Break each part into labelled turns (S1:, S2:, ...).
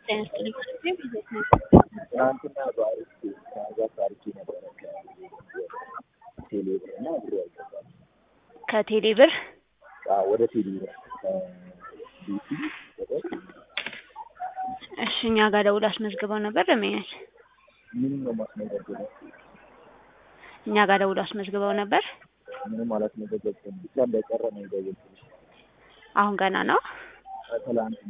S1: ጤና ይስጥልኝ።
S2: ትናንትና በአሪፍ ትራንዛክት አድርጌ ነበረ ከቴሌ ብር እና ብሩ አልገባም።
S1: ከቴሌ ብር
S2: አዎ፣ ወደ ቴሌ ብር ከቢቲ ወደ
S1: እሺ፣ እኛ ጋር ደውል አስመዝግበው ነበር ደንበኛች
S2: ምን ነው ማስመዘገበው?
S1: እኛ ጋር ደውል አስመዝግበው ነበር።
S2: ምንም አላስመዘገብኩም። ብቻ እንደቀረ ነው የደወልኩልሽ።
S1: አሁን ገና ነው።
S2: ከትላንት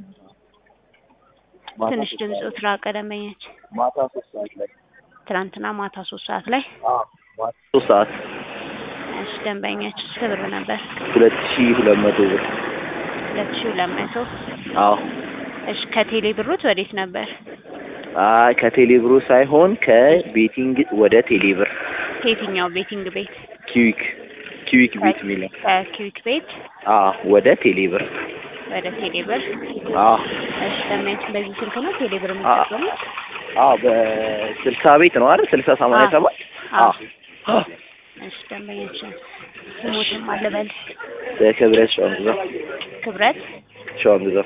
S2: ማታ
S1: ትንሽ
S2: ሶስት
S1: ድምፁ
S2: ሰዓት-
S1: ትራቀ ደንበኛች
S2: ማታ ሶስት ሰዓት ላይ
S1: ትናንትና ማታ ሶስት ሰዓት ላይ
S2: አዎ፣ ማታ ሶስት ሰዓት
S1: እሺ፣ ደንበኛች ስንት ብር ነበር?
S2: ሁለት ሺህ ሁለት መቶ ብር
S1: ሁለት ሺህ ሁለት መቶ
S2: አዎ
S1: እሺ፣ ከቴሌ ብሩት ወዴት ነበር?
S2: አይ ከቴሌ ብሩ ሳይሆን ከቤቲንግ ወደ ቴሌ ብር
S1: ከየትኛው ቤቲንግ ቤት?
S2: ኪዊክ ኪዊክ ቤት የሚለው
S1: ከኪዊክ ቤት
S2: አዎ ወደ ቴሌ ብር
S1: ወደ ቴሌ ብር።
S2: አዎ
S1: እሺ፣ ደንበኛች በዚህ ስልክ ነው ቴሌ ብር
S2: አ-
S1: የሚጠቀሙት?
S2: አዎ በስልሳ ቤት ነው አይደል ስልሳ ሰማንያ
S1: አዎ።
S2: ሰባት
S1: አዎ።
S2: አዎ
S1: እሺ፣ ደንበኛች ስሞትም አልበል
S2: በክብረት ሸዋንግዛ
S1: ክብረት
S2: ሸዋንግዛ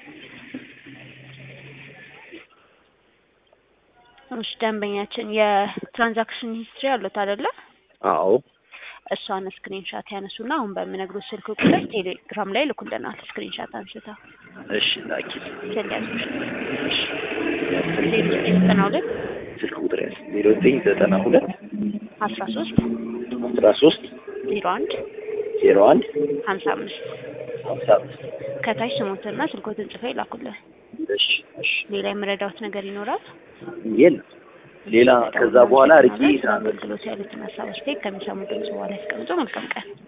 S1: እሺ ደንበኛችን የትራንዛክሽን ሂስትሪ አሉት አይደለ?
S2: አዎ
S1: እሷን ስክሪንሻት ያነሱና አሁን በምነግሩት ስልክ ቁጥር ቴሌግራም ላይ ልኩልናል። ስክሪንሻት አንስተው
S2: እሺ ላኪ
S1: ስለያዙ ዜሮ ዘጠኝ ዘጠና ሁለት
S2: ስልክ ቁጥር ያዝ ዜሮ ዘጠኝ ዘጠና ሁለት
S1: አስራ ሶስት
S2: አስራ ሶስት
S1: ዜሮ አንድ
S2: ዜሮ አንድ
S1: ሀምሳ አምስት
S2: ሀምሳ አምስት
S1: ከታች ስሞትና ስልኮትን ጽፈው ይላኩልን።
S2: እሺ እሺ
S1: ሌላ የመረዳት ነገር ይኖራል?
S2: የለም ሌላ ከዛ በኋላ አርጌ
S1: ስለ አገልግሎት ያሉትን ሀሳብ አስተያየት ከሚሰሙ ድምጽ በኋላ ያስቀምጡ። መልካም ቀን